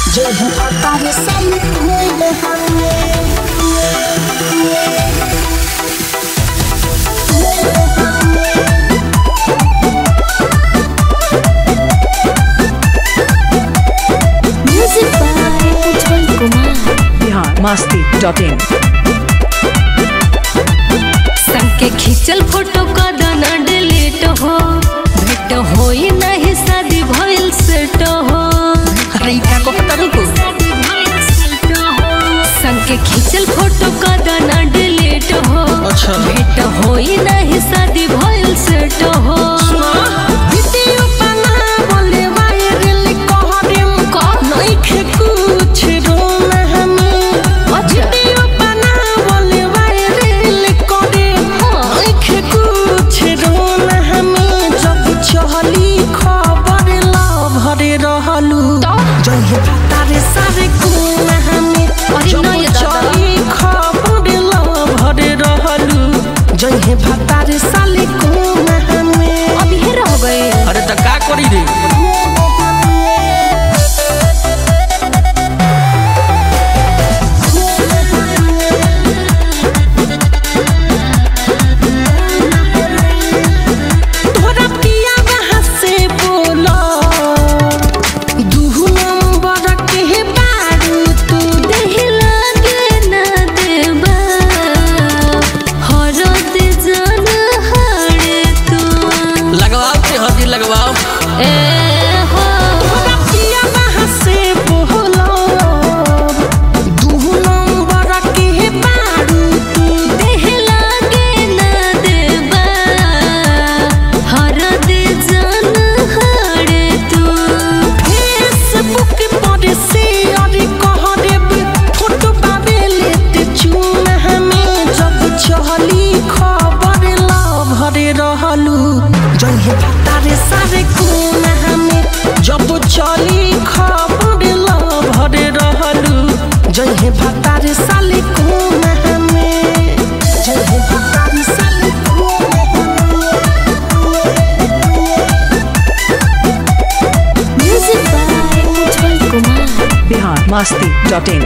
जब पता सब Music by Ujjwal Kumar. Bihar Masti dot in संग के खींचल फोटो का दाना डिलीट हो भेट होई नहीं शादी भइल सेट हो अरे क्या को पता रुको संग के खींचल फोटो का दाना डिलीट हो अच्छा। भेट होई नहीं शादी भइल सेट हो वीडियो बनावले वायरल कहरिम नइखे कुछ रोम हमें वीडियो बनावले वायरल करिम नइखे कुछ रोम हमें जब चहली खबर लभरे रहलू जहे पता रे सारे कोन हमें अरे जब नहीं दादा। चहली खबर लभरे रहलू जहे पता रे साले कोन हमें अब ये रह गए अरे तो का करी रे तोरा पिया वहाँ से बोला दू नंबर के बारू तू देह लागे ना देबा हरद जान हारे तू लगवाओ ते हदी लगवाओ ए हो तोरा पिया वहाँ से बोला दू नंबर के बारू तू देह लागे ना देबा हरद जान हारे तू फेसबुक पर शेयर कह देब फोटो पावे लेते चूम हमें जब चहली खबर लभरे रहलू जहे पता रे सारे कोन हमें जब चली खबर लभरे रहलू जहे पता रे साले कोन हमें जहे पता रे साले कोन Music by Ujjwal Kumar. Bihar Masti dot in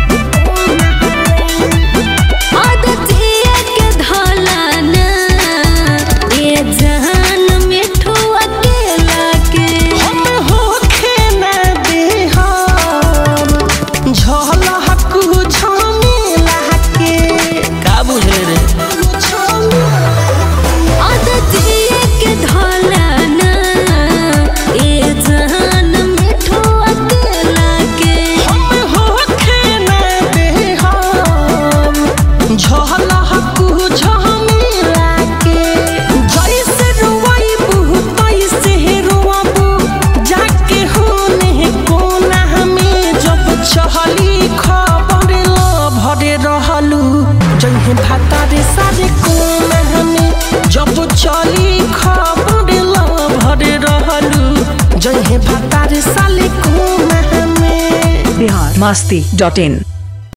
आदतिया के धलाना ये जहान मिठू अकेला के हम होखे न देहम झलहक झमेला के का बुझे रे आदतिया के धलाना ये जहान मिठू अकेला के हम होखे न देहम झलहक झमेला के जैसे रोइबू तैसे रोबू जाके होने कोना हमें जब चहली खबर भरे रहलू जहे भाता रे सारे कोन हमें जब चली खबर भरे रहलू जहे भाता रे साले कोन हमें बिहार मस्ती डॉट इन